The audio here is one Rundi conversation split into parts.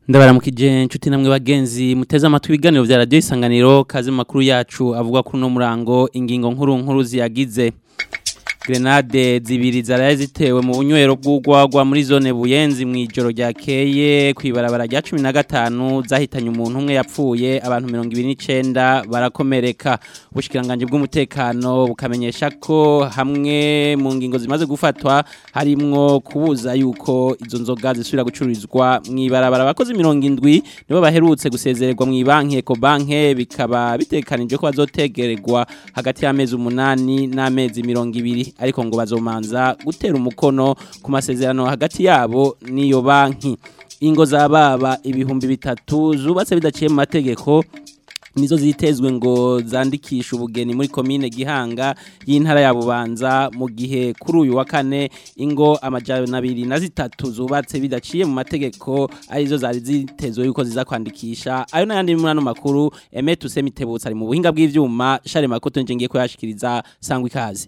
ndabaramukije inshuti namwe bagenzi muteze amatwi ibiganiro vya radio isanganiro kazi mu makuru yacu avuga kuri no murango ingingo nkuru nkuru ziyagize grenade zibiri zaraye zitewe mu bunywero bw'ugwagwa muri zone buyenzi mu ijoro ryakeye kwibarabara rya 15 zahitanye umuntu umwe yapfuye abantu 29 barakomereka ubushikiranganje bw'umutekano bukamenyesha ko hamwe mu ngingo zimaze gufatwa harimwo kubuza yuko izo nzoga zisubira gucururizwa mu ibarabara abakozi 70 nibo baherutse gusezererwa mu banki Ecobank bikaba bitekanije ko bazotegererwa hagati y'amezi umunani n'amezi 200 ariko ngo bazomanza gutera umukono ku masezerano hagati yabo n'iyo banki ingo za baba ibihumbi bitatu zubatse bidaciye mu mategeko nizo zitezwe ngo zandikisha ubugeni muri komine gihanga y'intara ya bubanza mu gihe kuri uyu wa kane ingo amajana abiri na zitatu zubatse bidaciye mu mategeko arizo zari zitezwe yuko ziza kwandikisha ayo n'ayandi muri ano makuru emetu semitebutse ari mu buhinga bw'ivyuma share makoto nje ngiye kuyashikiriza sangwa ikaze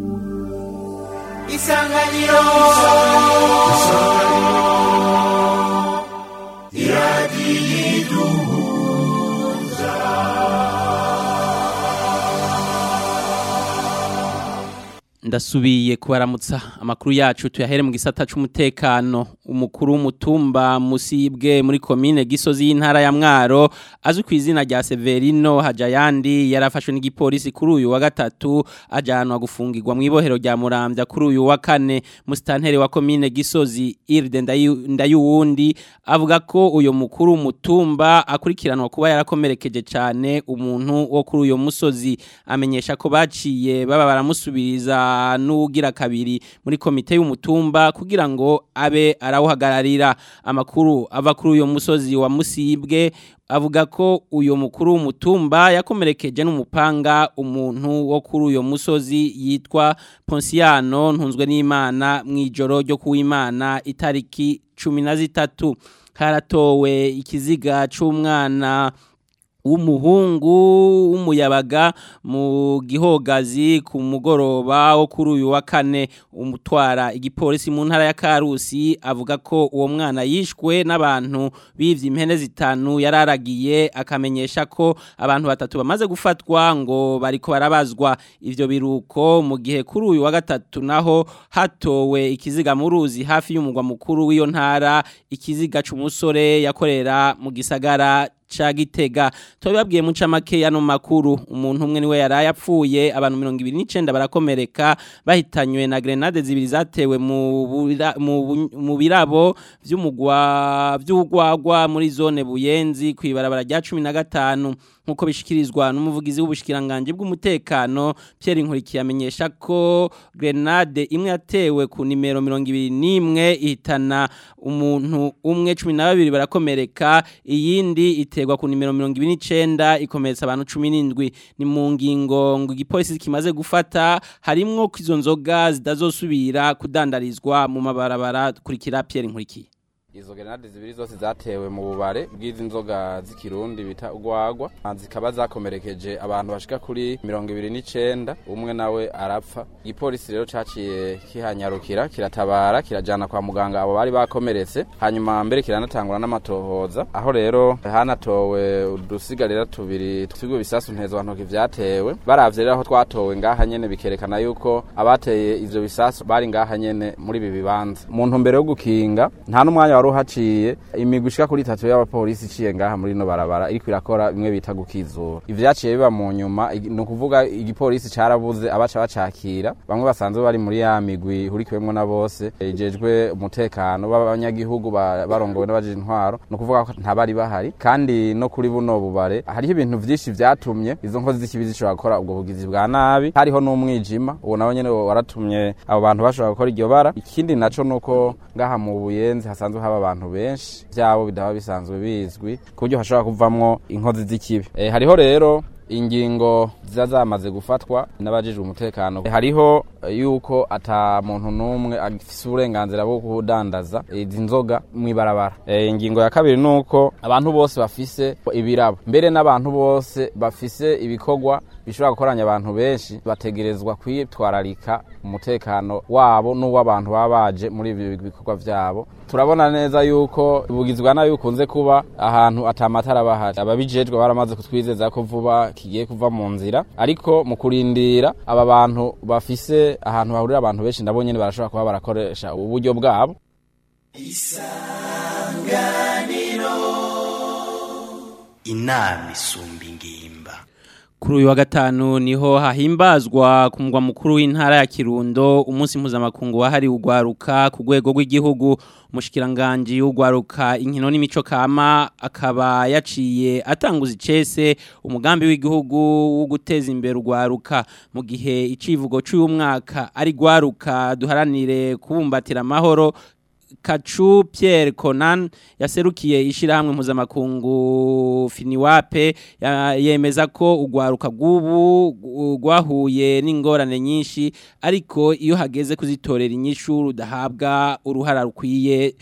isanganiro iradiyiduhuza ndasubiye kubaramutsa amakuru yacu tuyahere mu gisata c'umutekano umukuru w'umutumba musibwe muri komine gisozi y'intara ya mwaro azwi ku izina rya Severino Hajayandi yarafashwe n'igipolisi kuri uyu wa gatatu ajanwa gufungirwa mu ibohero rya Muramvya kuri uyu wa kane mustantere wa komine gisozi Irde Ndayuwundi avuga ko uyo mukuru w'umutumba akurikiranwa kuba yarakomerekeje cyane umuntu wo kuri uyo musozi amenyesha ko baciye baba baramusubiriza n'ugira kabiri muri komite y'umutumba kugira ngo abe arawuhagararira amakuru ava kuri uyo musozi wa musibwe avuga ko uyo mukuru w'umutumba yakomerekeje n'umupanga umuntu wo kuri uyo musozi yitwa Ponsiano ntunzwe n'Imana mu ijoro ryo kuwimana itariki 13 haratowe ikiziga c'umwana w'umuhungu w'umuyabaga mu gihogazi ku mugoroba wo kuri uyu wa kane umutwara igipolisi mu ntara ya Karusi avuga ko uwo mwana yishwe n'abantu bivye impene zitanu yararagiye akamenyesha ko abantu batatu bamaze gufatwa ngo bariko barabazwa ivyo biruko mu gihe kuri uyu wa gatatu naho hatowe ikiziga mu ruzi hafi y'umugwa mukuru w'iyo ntara ikiziga c'umusore yakorera mu gisagara cha gitega tubabwiye muca make yano makuru umuntu umwe niwe yaraye apfuye abantu 29 barakomereka bahitanywe na grenade zibiri zatewe mu mu birabo vy'umugwa vy'ugwagwa muri zone buyenzi kwibarabara rya 15 nkuko bishikirizwa n'umuvugizi w'ubushikiranganje bw'umutekano Pierre Nkurikiye amenyesha ko grenade imwe yatewe ku nimero 21 ihitana umuntu umwe 12 barakomereka iyindi iterwa ku nimero 29 ikomeretsa abantu 17 ni mu ngingo ngo igipolisi kimaze gufata harimwo kwizo nzoga zidazosubira kudandarizwa mu mabarabara kurikira Pierre Nkurikiye izo grenade zibiri zose zatewe mu bubare bw'izi nzoga z'ikirundi bita ugwagwa zikaba zakomerekeje abantu bashika kuri mirongo ibiri n'icenda umwe nawe arapfa igipolisi rero caciye kihanyarukira kiratabara kirajana kwa muganga abo bari bakomeretse hanyuma mbere kiranatangura n'amatohoza aho rero hanatowe udusigarira tubiri tw'ibigo bisasu ntezwantoki vyatewe baravye rero aho twatowe ngaha nyene bikerekana yuko abateye ivyo bisasu bari ngaha nyene muri ibi bibanza mu ntumbero yo gukinga nta n'umwanya wari uhaciye imigwi ishika kuri itatu y'abapolisi iciye ngaha muri no barabara iriko irakora bimwe bita gukizura ivyaciye biba mu nyuma ni ukuvuga igipolisi carabuze abaca bacakira bamwe basanzwe bari muri ya migwi ihurikiwemwo na bose ijejwe umutekano b'abanyagihugu barongowe n'abaje intwaro ni ukuvuga ko ntabari bahari kandi no kuri buno bubare hariho ibintu vyinshi vyatumye izo nkozi z'ikibi zishobora gukora ubwo bugizi bwa nabi hariho n'umwijima uwo nawe nyene waratumye abo bantu bashobora gukora iryo bara ikindi naco nuko ngaha mu buyenzi hasanzwe haba abantu benshi byabo bidaba bisanzwe bizwi ku buryo hashobora kuvamwo inkozi z'ikibi e, hariho rero ingingo ziza zamaze gufatwa n'abajijwe umutekano hariho yuko ata muntu n'umwe afise uburenganzira bwo kudandaza izi nzoga mw'ibarabara e, ingingo ya kabiri nuko abantu bose bafise ibirabo mbere n'abantu bose bafise ibikorwa bishobora gukoranya abantu benshi bategerezwa kwitwararika umutekano wabo n'uw'abantu baba baje muri ibi bikorwa vyabo turabona neza yuko bugizwa nayo ukunze kuba ahantu atamatara bahari ababijejwe baramaze kutwizeza ko vuba kigiye kuva mu nzira ariko mu kurindira aba bantu bafise ahantu hahurira abantu benshi nabo nyene barashobora kuba barakoresha ubu buryo bwabo inama isumba ingimba Kuri uyu wa gatanu niho hahimbazwa ku mugwa mukuru w'intara ya Kirundo umunsi mpuzamakungu wahariwe ugwaruka ku rwego rw'igihugu umushikiranganje w'ugwaruka inkino n'imico kama akaba yaciye atanguza icese umugambi w'igihugu wo guteza imbere ugwaruka mu gihe icivugo cy'uyu mwaka ari gwaruka duharanire kubumbatira amahoro Kachu Pierre Conan yaserukiye ishirahamwe mpuzamakungu Finiwape ya- yemeza ko ugwaruka bw'ubu gwahuye n'ingorane nyinshi ariko iyo hageze kuzitorera inyishu rudahabwa uruhara rukwiye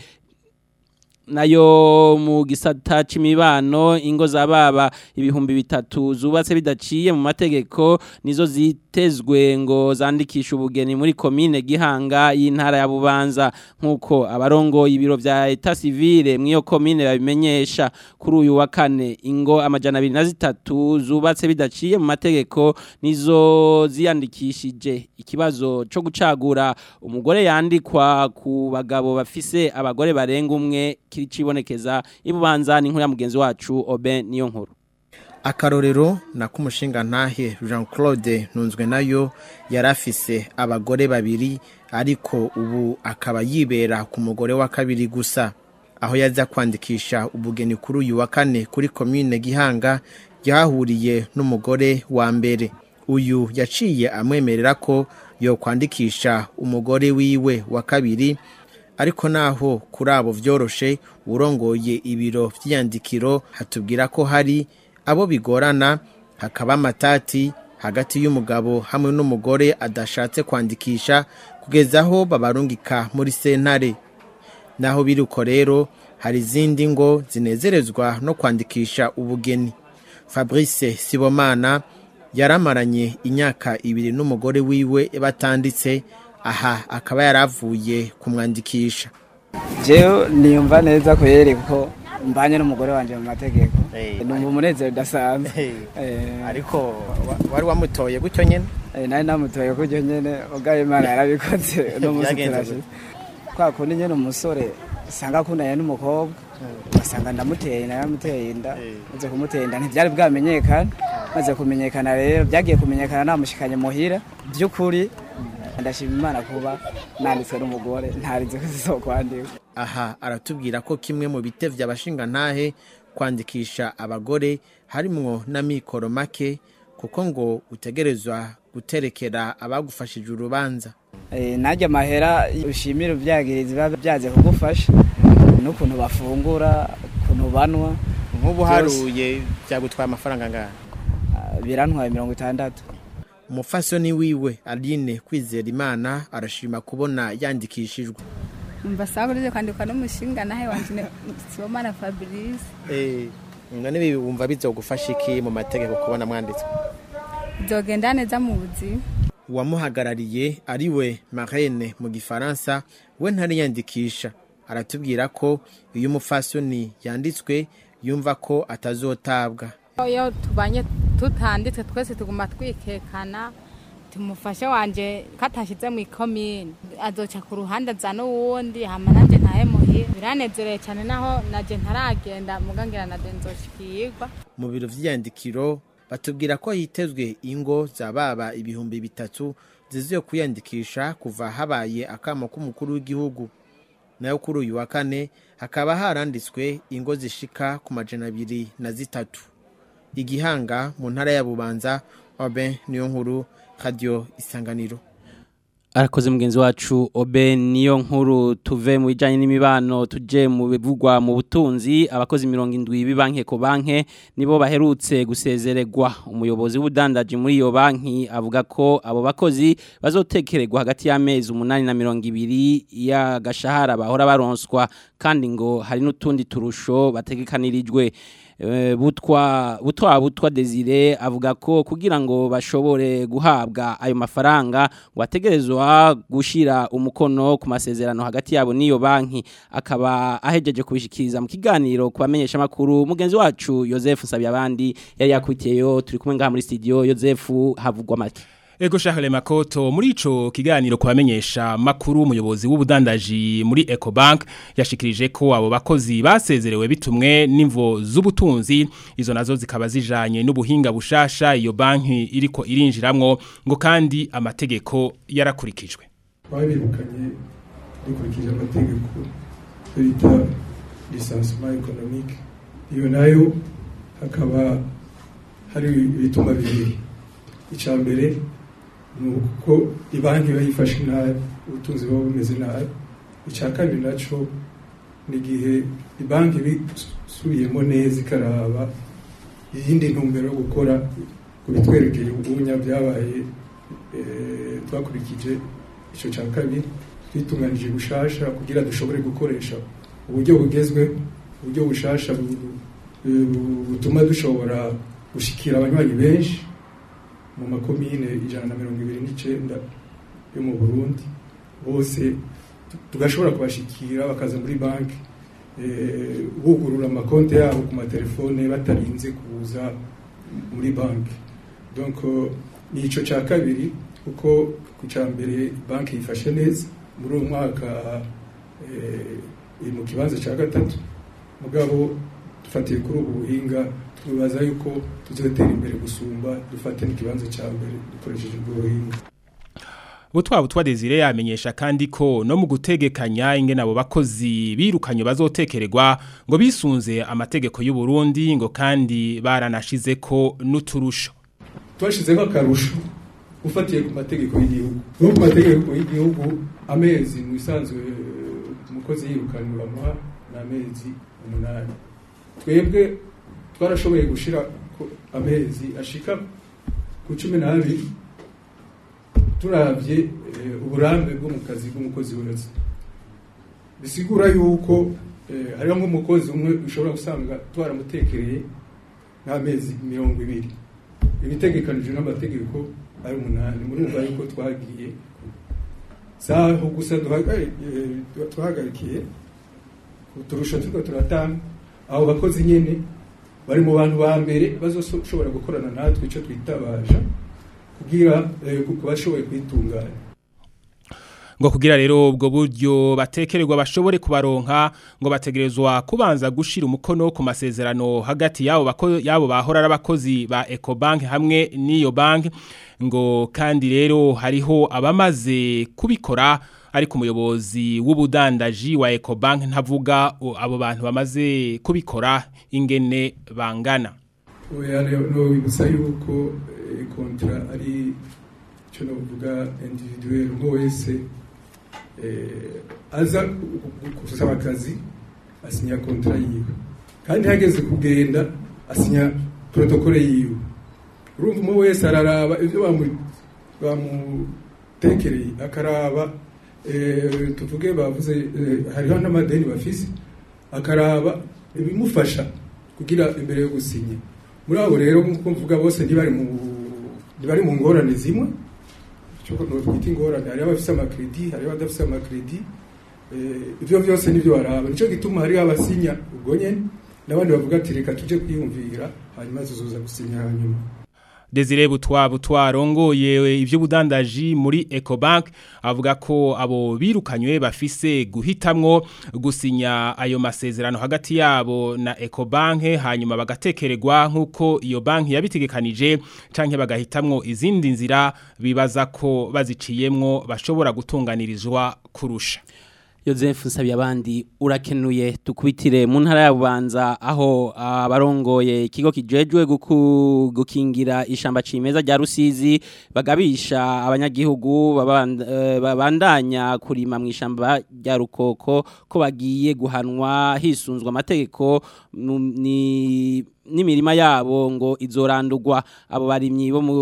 nayo mu gisata c'imibano ingo zababa ibihumbi bitatu zubatse bidaciye mu mategeko nizo zitezwe ngo zandikisha ubugeni muri komine Gihanga y'intara ya Bubanza nkuko abarongo ibiro vya Etat civile mwiyo komine babimenyesha kuri uyu wa kane ingo amajana abiri na zitatu zubatse bidaciye mu mategeko nizo ziyandikishije ikibazo co gucagura umugore yandikwa ku bagabo bafise abagore barenga umwe kiricibonekeza ibubanza ni nkuru ya mugenzi wacu Oben niyo nkuru akarorero na k'umushinga ntahe jean claude ntunzwe nayo yari afise abagore babiri ariko ubu akaba yibera ku mugore wa kabiri gusa aho yaza kwandikisha ubugeni kuri uyu wa kane kuri komine gihanga yahahuriye n'umugore wa mbere uyu yaciye amwemerera ko yokwandikisha umugore wiwe wa kabiri ariko naho kuri abo vyoroshe urongoye ibiro vy'iyandikiro hatubwira ko hari abo bigorana hakaba amatati hagati y'umugabo hamwe n'umugore adashatse kwandikisha kugeza aho babarungika muri sentare naho biri uko rero hari izindi ngo zinezerezwa no kwandikisha ubugeni fabrice sibomana yaramaranye imyaka ibiri n'umugore wiwe batanditse aha akaba yaravuye kumwandikisha jewe niyumva neza ko yere kuko mbanye n'umugore wanje mu mategeko Eh, numva umunezero udasanzwe Eh, ariko wa- wari wamutoye gutyo nyene eh, nari namutoye kuryo nyene ubwayo imana yarabikoze uno munsi Byagenze turashize kwa kundi nyene umusore usanga akundanye n'umukobwa ugasanga ndamuteye naramuteye inda maze kumutera inda ntivyari bwamenyekana maze kumenyekana rero byagiye kumenyekana namushikanye muhira by'ukuri ndashima imana kuba nanditswe n'umugore ntarize ko zizokwandikwa aha aratubwira ko kimwe mu bitevye abashingantahe kwandikisha abagore harimwo n'amikoro make kuko ngo utegerezwa guterekera abagufashije urubanza Eh, najya amahera ushimira ibyagirizi biba byaze kugufasha n'ukuntu bafungura ukuntu banwa nk'ubu Byose. haruye byagutwaye amafaranga angana ah, birantwaye mirongo itandatu umufasoni wiwe aline kwizera imana arashima kubona yandikishijwe umva sawa urize kwandikwa n'umushinga nawe wanje Sibomana Fabrice none ibi wumva bizogufasha iki mu mategeko kubona mwanditswe bizogenda neza mu buzima uwamuhagarariye ari we marene mu gifaransa we ntariyandikisha aratubwira ko iyo umufasoni yanditswe yumva ko atazotabwa iyo tubanye tutanditse twese tuguma twikekana tumufashe wanje ko atashyize mu ikomine azoca ku ruhande aza n'uwundi hama nanjye ntahe muhira biranezereye cyane naho naje ntaragenda mugangira na nzoshikirwa mu biro vy'iyandikiro batubwira ko hitezwe ingo za baba ibihumbi bitatu ziziye kwiyandikisha kuva habaye akamo k'umukuru w'igihugu nayo kuri uyu wa kane hakaba haranditswe ingo zishika ku majana abiri na zitatu igihanga mu ntara ya bubanza obe niyo nkuru radio isanganiro arakoze mugenzi wacu obe niyo nkuru tuve mu bijyanye n'imibano tujye mu bivugwa mu butunzi abakozi mirongo indwi b'ibanki ko banki nibo baherutse gusezererwa umuyobozi w'ubudandaji muri iyo banki avuga ko abo bakozi bazotekererwa hagati y'amezi umunani na mirongo ibiri y'agashahara bahora baronswa kandi ngo hari n'utundi turusho bategekanirijwe Eh, butwa butwa butwa Desire avuga ko kugira ngo bashobore guhabwa ayo mafaranga ngo ategerezwa gushira umukono ku masezerano hagati yabo n'iyo banki akaba ahejeje kubishikiriza mu kiganiro kubamenyesha makuru mugenzi wacu Joseph Sabyabandi yari yakwitiyeyo turi kumwe ngaha muri studio Joseph havugwa make Ego Charles Makoto muri ico kiganiro kubamenyesha makuru umuyobozi w'ubudandaji muri Ecobank yashikirije ko abo bakozi basezerewe bitumwe n'imvo z'ubutunzi izo nazo zikaba zijanye n'ubuhinga bushasha iyo banki iriko irinjiramwo ngo kandi amategeko yarakurikijwe babirukanye dukurikije amategeko bita lisansement économique iyo nayo hakaba hari ibituma bibiri icya mbere ni uko ibanki bayifashe nabi ubutunzi buba bumeze nabi icya kabiri nacyo ni igihe ibanki bisubiyemo neza ikaraba iyindi ntumbero yo gukora ku bitwerekeye ubunya byabaye eh, twakurikije icyo cya kabiri twitunganije bushasha kugira dushobore gukoresha uburyo bugezweho uburyo bushasha bu- bu- butuma dushobora gushikira abanywanyi benshi mu makomine ijana na mirongo ibiri n'icyenda yo mu burundi bose tugashobora kubashikira bakaza muri banki eh, bugurura amakonti yabo ku matelefone batarinze kuza muri banki donc eh, ni icyo cya kabiri kuko ku cya mbere banki yifashe neza muri uwo mwaka eh, iri mu kibanza cya gatatu mugabo dufatiye kuri ubu buhinga twibaza yuko tuzatera imbere gusumba dufate n'ikibanza cya mbere dukoresheje ubwo buhinga Butwa butwa Desire yamenyesha kandi ko no mu gutegekanya ingene abo bakozi birukanye bazotekererwa ngo bisunze amategeko y'u Burundi ngo kandi baranashize ko n'uturusho twashyizeho akarusho ufatiye ku mategeko y'igihugu no ku mategeko y'igihugu amezi mu isanzwe umukozi yirukanwa bamuha ni amezi umunani twebwe twarashoboye gushyira amezi ashika ku cumi n'abiri turabye eh, uburambe bwo mu kazi bw'umukozi wese bisigura yuko eh, hariho nk'umukozi umwe ushobora gusanga twaramutekereye nk'amezi mirongo ibiri ibitegekanijwe n'amategeko ari umunani murumva yuko twagiye saho gusa duhagari- eh, twahagarikiye uturusho turiko turatanga abo bakozi nyene bari mu bantu ba mbere bazoshobora gukorana natwe ico twitabaja kugira eh, ku bashoboye kwitunganya ngo kugira rero ubwo buryo batekererwa bashobore kubaronka ngo bategerezwa kubanza gushira umukono ku masezerano hagati yabo bako yabo bahora ari abakozi ba Ecobank hamwe n'iyo bank ngo kandi rero hariho abamaze kubikora ariko umuyobozi w'ubudandaji wa Ecobank ntavuga o, abo bantu bamaze kubikora ingene bangana oya no bibutsa yuko eh, kontra ari icyo novuga individuel umwe wese eh, aza gusaba akazi asinya kontra yiwe kandi hageze kugenda asinya protokole yiwe urumva umwe wese araraba ibyo bamu- bamutekereye akaraba eh, tuvuge bavuze eh, hariho n'amadeni bafise akaraba ibimufasha kugira imbere yo gusinya muri abo rero nk'uko mvuga bose ntibari mu ntibari mu ngorane zimwe icyo twita ingorane hariho abafise amakredi hariho abadafise amakredi eh, ibyo byose nibyo baraba nicyo gituma hariho abasinya ubwo nyene n'abandi bavuga ati reka tuje kwiyumvira hanyuma tuzoza gusinya hanyuma Desire Butwa Butwa rongoye ivy'ubudandaji muri Ecobank avuga ko abo birukanywe bafise guhitamwo gusinya ayo masezerano hagati yabo na Ecobank hanyuma bagatekererwa nkuko iyo banki yabitegekanije canke bagahitamwo izindi nzira bibaza ko baziciyemwo bashobora gutunganirizwa kurusha Joseph Nsabiyabandi urakenuye tukubitire mu ntara ya Bubanza aho abarongoye ikigo kijejwe guku- gukingira ishamba cimeza rya Rusizi bagabisha abanyagihugu baband- eh, babandanya kurima mu ishamba rya Rukoko ko bagiye guhanwa hisunzwe amategeko mu- ni n'imirima yabo ngo izorandurwa abo barimyi bo mu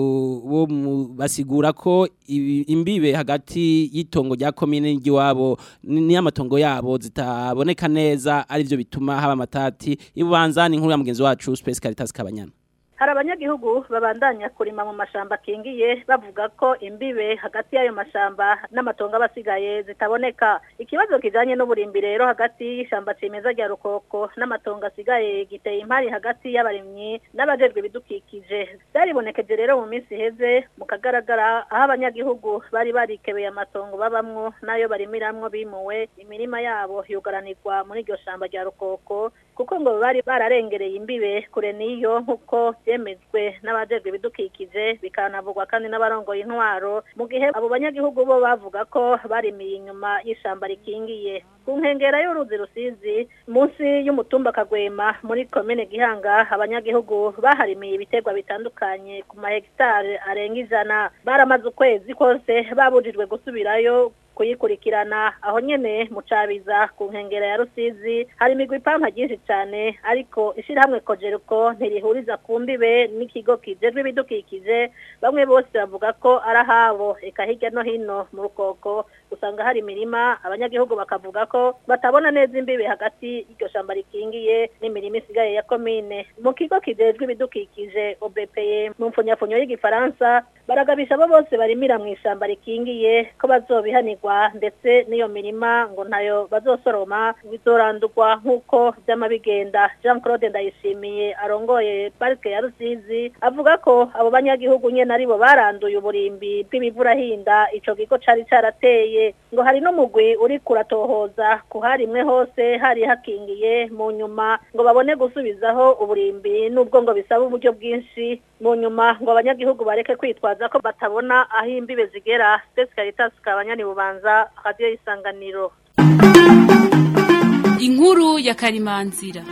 bo mu basigura ko ibi- imbibe hagati y'itongo rya komine n'igiwabo n'amatongo yabo zitaboneka neza arivyo bituma haba amatati ibubanza ni inkuru ya mugenzi wacu Space Caritas Kabanyana hari abanyagihugu babandanya kurima mu mashamba akingiye bavuga ko imbibe hagati y'ayo mashamba n'amatongo aba asigaye zitaboneka ikibazo kijanye n'uburimbi rero hagati y'ishamba cimeza rya rukoko n'amatongo asigaye giteye impari hagati y'abarimyi n'abajejwe ibidukikije byaribonekeje rero mu minsi iheze mu kagaragara aho abanyagihugu bari barikebeye amatongo babamwo n'ayo barimiramwo bimuwe imirima yabo yugaranirwa muri iryo shamba rya rukoko kuko ngo bari bararengereye imbibe kure n'iyo nk'uko byemejwe n'abajejwe ibidukikije bikanavugwa kandi n'abarongoye intwaro mu gihe abo banyagihugu bo bavuga ko barimiye inyuma y'ishamba rikingiye ku nkengera y'uruzi rusizi munsi y'umutumba kagwema muri komine gihanga abanyagihugu baharimiye ibiterwa bitandukanye ku mahegitari arenga ijana baramaze ukwezi kose babujijwe gusubirayo kuyikurikirana aho nyene mu cabiza ku nkengera ya rusizi hari imigwi ipampa ryinshi cane ariko ishirahamwe kojeruko ntirihuriza ku mbibe n'ikigo kijejwe ibidukikije bamwe bose bavuga ko ari ahabo eka hirya no hino mu rukoko usanga hari imirima abanyagihugu bakavuga ko batabona neza imbibe hagati y'iryo shamba rikingiye n'imirima isigaye ya komine mu kigo kijejwe ibidukikije obepeye mu mfunyafunyo y'igifaransa baragabisha abo bose barimira mu ishamba rikingiye ko bazobihanirwa ndetse n'iyo mirima ngo ntayo bazosoroma bizorandurwa nk'uko vyama bigenda jean claude ndayishimiye arongoye parike ya rusizi avuga ko abo banyagihugu nyene aribo baranduye uburimbi bw'ibivurahinda ico kigo cari carateye ngo hari n'umugwi uri kuratohoza ku harimwe hose hari hakingiye mu nyuma ngo babone gusubizaho uburimbi n'ubwo ngo bisaba uburyo bwinshi mu nyuma ngo abanyagihugu bareke kwitwaza ko batabona aho imbibe zigera Space Caritas kabanyani bubanza radio isanganiro inkuru ya karimanzira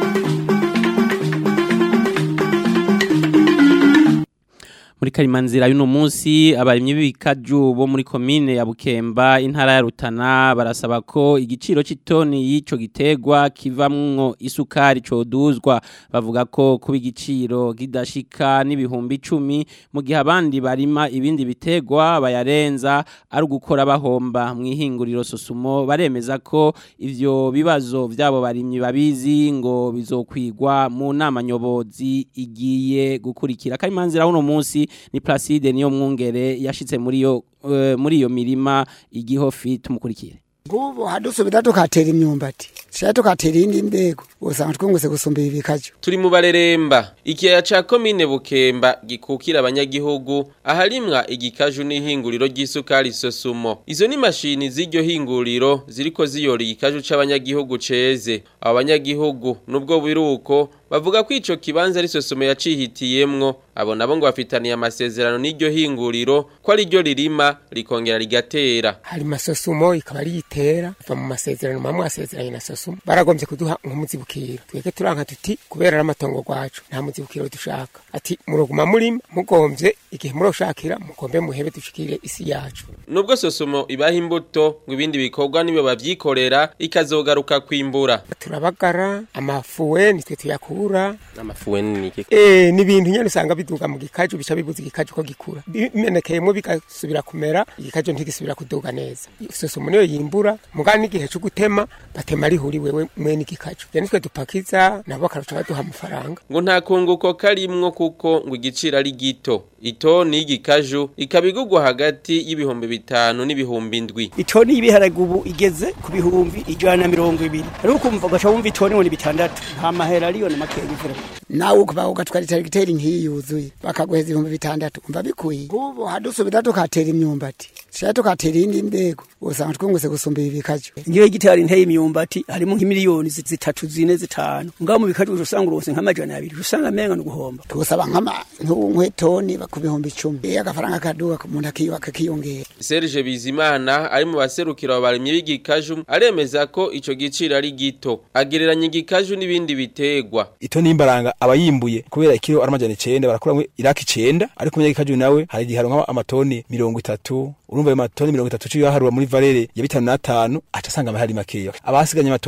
muri karimanzira y'uno munsi abarimyi b'ibikaju bo muri komine ya Bukemba intara ya Rutana barasaba ko igiciro c'itoni y'ico gitegwa kivamwo isukari coduzwa bavuga ko kuba igiciro kidashika n'ibihumbi 10 mu gihe abandi barima ibindi bitegwa bayarenza ari ugukora bahomba mu ihinguriro sosumo baremeza ko ivyo bibazo vyabo barimyi babizi ngo bizokwigwa mu nama nyobozi igiye gukurikira karimanzira y'uno munsi ni Placide niyo mwungere yashitse muri yo uh, muri iyo mirima igihofi tumukurikire ngubu hadusubira tukatera imyumbati shaya tukatera iyindi mbego usanga twungutse gusumba ibi bikaju turi mu bareremba ikiyaya ca komine bukemba gikukira abanyagihugu aharimwa igikaju n'ihinguriro ry'isukari sosumo izo ni mashini z'iryo hinguriro ziriko ziyora igikaju c'abanyagihugu ceze abo banyagihugu nubwo biruko bavuga ko ico kibanza ari sosumo yacihitiyemwo abo nabo ngo bafitaniye amasezerano n'iryo hinguriro ko ari ryo ririma rikongera rigatera hari masosumo ikaba riyitera va mu masezerano mamwe asezeranye na sosumo baragombye kuduha nk'umuzibukiro twebwe turanka tuti kubera ari amatongo gwacu nta muzibukiro dushaka ati muroguma murima mugombye igihe muroshakira mugombe muhebe dushikire isi yacu nubwo sosumo ibaha imbuto ngo ibindi bikorwa nibo bavyikorera ikazogaruka kwimbura turabagara amafuwe nitwe tuyakura amafuwe ni iki eh ni ibintu nyene usanga biduga mu gikaju bica bibuza igikaju ko gikura bimenekeyemo bigasubira kumera igikaju ntigisubira kuduga neza sosumo niyo yimbura mugani n'igihe cyo gutema batema rihuri wewe mwene igikaju je nitwe dupakiza nabo bakaruca baduha amafaranga ngo nta kunguko karimwo kuko ngo igiciro ari gito itoni y'igikaju ikabigugwa hagati y'ibihumbi bitanu n'ibihumbi indwi itoni y'ibiharage ubu igeze ku bihumbi ijana na mirongo ibiri ariko ukumva ugaca wumva itoni ngo ni bitandatu nta mahera ariyo na makeya imvura nawe ukuba ugatwara itagiteri nk'iyi yuzuye bakaguheza ibihumbi bitandatu umva bikwiye ngubu hadusubira tukatera imyumbati shaya tukatera iyindi mbego usanga twungutse gusumba ibi bikaju ngiyo gitari nteye imyumbati harimo nk'imiliyoni zitatu zine zitanu ngaho mu bikaju usanga uronse nk'amajana abiri usanga amenga no guhomba tugusaba nk'ama nk'etoni ku bihumbi icumi iyo agafaranga kaduga umuntu akiyongera Serge Bizimana ari mu baserukira abarimyi b'igikaju aremeza ko ico giciro ari gito agereranya igikaju n'ibindi bitegwa ito nimbaranga abayimbuye kubera ikiro aramajana 9 barakuramwe iraki 9 ariko umunyagikaju nawe hari igihe haronka amatoni 30 urumva ayo matoni 30 ciyo harura muri valere ya bitanu na tanu aca asanga amahari makeya abasiganye amatoni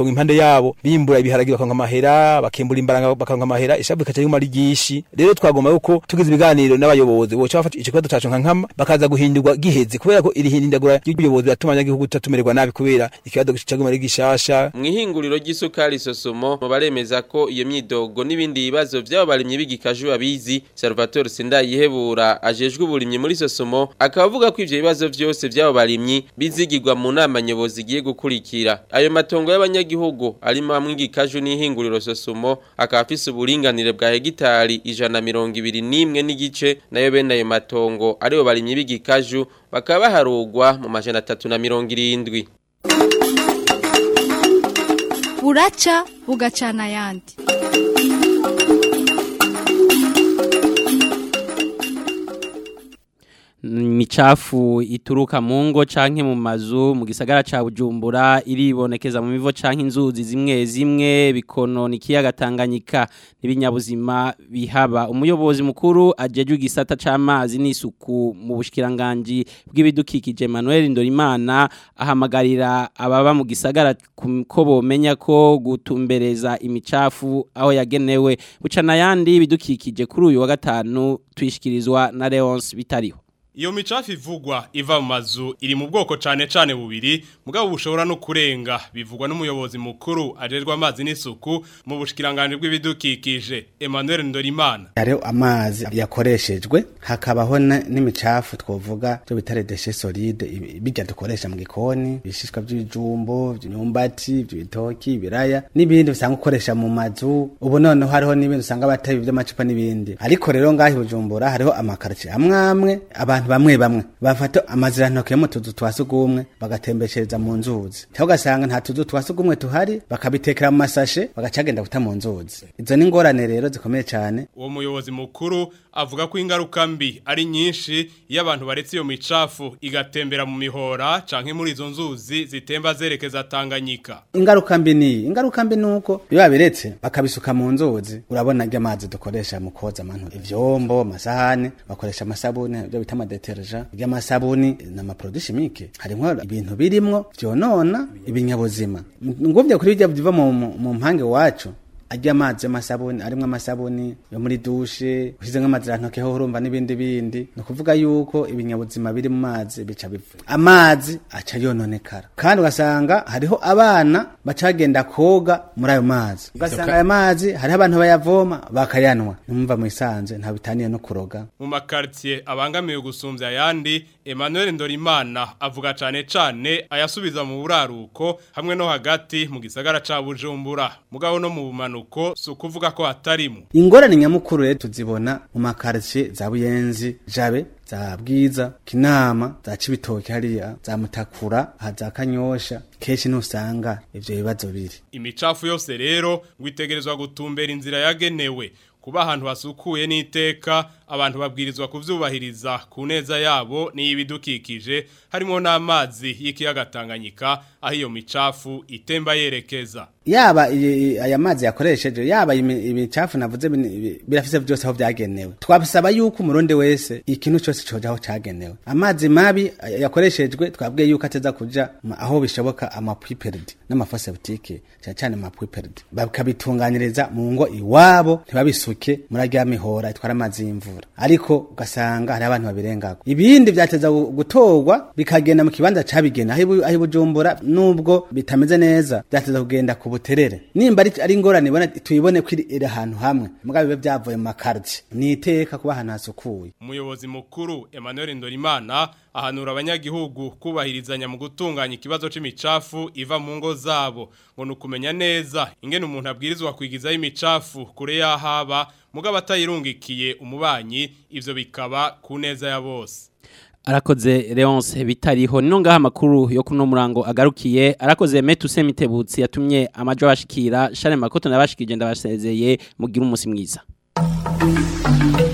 itongo impande yabo bimbura ibiharagi bakanka amahera bakimbura imbaranga bakanka amahera ishabu ikaca yuma ari ryinshi rero twagomba yuko tugize ibiganiro n'abayobozi boca bafata ico kibazo cacu nka nkama bakaza guhindurwa giheze kubera ko iri hindagura ry'ubuyobozi biratuma abanyagihugu tutatumererwa nabi kubera ikibazo caguma ari gishasha mwihinguriro ry'isukari sosomo mu baremeza ko iyo myidogo n'ibindi bibazo by'abo barimyi b'igikaju babizi Salvatore Sindayihebura ajejwe uburimyi muri sosomo akaba avuga ko ivyo bibazo vyose by'abo barimyi bizigirwa mu nama nyobozi igiye gukurikira ayo matongo y'abanyagihugu arimo hamwe igikaju n'ihinguriro sosomo akaba afise uburinganire bwa hegitari ijana mirongo ibiri n'imwe n'igice nayo bene ayo matongo aribo barimyi b'igikaju bakaba baharugwa mu majana atatu na mirongo irindwi buraca bugacana ayandi micafu ituruka mu ngo canke mu mazu mu gisagara ca Bujumbura iribonekeza mu mivo canke inzuzi zimwe zimwe bikonona ikiyaga Tanganyika n'ibinyabuzima bihaba umuyobozi mukuru ajejwe igisata c'amazi n'isuku mu bushikiranganje bw'ibidukikije Emmanuel Ndorimana ahamagarira ababa mu gisagara ko bomenya ko gutumbereza imicafu aho yagenewe bucana yandi bidukikije kuri uyu wa gatanu twishikirizwa na Leonce bitariho Iyo micafu ivugwa iva mu mazu iri mu bwoko cane cane bubiri mugabo bushobora no kurenga bivugwa n'umuyobozi mukuru ajerwa amazi n'isuku mu bushikiranganje bw'ibidukikije Emmanuel Ndorimana Hariho amazi yakoreshejwe hakabaho n'imicafu twovuga byo bitare déchets solides bijya dukoresha mu gikoni bishishwa by'ibijumbo by'imyumbati by'ibitoki ibiraya n'ibindi usanga ukoresha mu mazu ubu noneho hariho n'ibindi usanga batabi by'amacupa n'ibindi ariko rero ngahi bujumbura hariho amakarci amwe amwe abantu bamwe bamwe bafata amazirantoke yo mu tuzu twa sugumwe bagatembeshereza mu nzuzi cyangwa ugasanga nta tuzu twa sugumwe tuhari bakabitekera mu masashe bagacagenda guta mu nzuzi izo ni ingorane rero zikomeye cyane uwo muyobozi mukuru avuga ko ingaruka mbi ari nyinshi iyo abantu baretse iyo micafu igatembera mu mihora canke muri izo nzuzi zitemba zerekeza Tanganyika ingaruka mbi ni ingaruka mbi nuko biba biretse bakabisuka mu nzuzi urabona ryo amazi dukoresha mu koza amantu ivyombo amasahane bakoresha amasabune byo bita amadeterja ry'amasabuni n'amaproduit chimique harimwo ibintu birimwo vyonona ibinyabuzima ngumvye kuri bijya biva mu mu mpange wacu ajya amazi y'amasabuni arimo amasabuni yo muri dushe ushyize nk'amazirantoke ho urumva n'ibindi bindi ni ukuvuga yuko ibinyabuzima biri mu mazi bica bipfa amazi aca yononekara kandi ugasanga hariho abana bacagenda koga muri ayo mazi ugasanga ayo mazi hariho abantu bayavoma bakayanwa numva mu isanzwe nta bitaniye no kuroga mu makartier abangamiye gusumbya ayandi Emmanuel Ndorimana avuga cane cane ayasubiza mu buraruko hamwe no hagati mu gisagara ca Bujumbura mugabo no mu bumanuko sukuvuga ko hatarimo ingorane nyamukuru rero tuzibona mu makartier za Buyenzi Jabe za Bwiza Kinama za Cibitoke hariya za Mutakura za Kanyosha keshi nusanga ivyo bibazo biri imicafu yose rero ngwitegerezwa gutumbera inzira yagenewe kuba ahantu hasukuye n'iteka abantu babwirizwa kuvyubahiriza ku neza yabo n'ibidukikije harimo n'amazi y'ikiyaga Tanganyika aho iyo micafu itemba yerekeza yaba aya mazi yakoresheje yaba imicafu navuze birafise byose aho byagenewe twabisaba yuko umurundi wese ikintu cyose coja aho cagenewe amazi mabi yakoreshejwe twabwiye yuko ateza kuja aho bishoboka amapuiperdi n'amafose butike cyane cyane amapuiperdi bakabitunganyiriza mu ngo iwabo ntibabisuke muri arya mihora itwara amazi y'imvura ariko ugasanga hari abantu babirengako ibindi byateza gutorwa bikagenda mu kibanza cabigena aho ibujumbura nubwo bitameze neza byateza kugenda ku buterere nimba ari ingorane ibona tuyibone ko iri ahantu hamwe mugabo bibe byavuye mu makarti ni iteka kuba ahantu hasukuye umuyobozi mukuru Emmanuel Ndorimana ahanura abanyagihugu kubahirizanya mu gutunganya ikibazo c'imicafu iva mu ngo zabo ngo nukumenya neza ingene umuntu abwirizwa kwigizaho imicafu kure yahaba mugabo atayirungikiye umubanyi ivyo bikaba ku neza ya bose arakoze Leonce bitariho nino ngaha makuru yo kuno murango agarukiye arakoze Metu Semitebutsi yatumye amajo bashikira Share Makoto nabashikije ndabasezeye mugira umunsi mwiza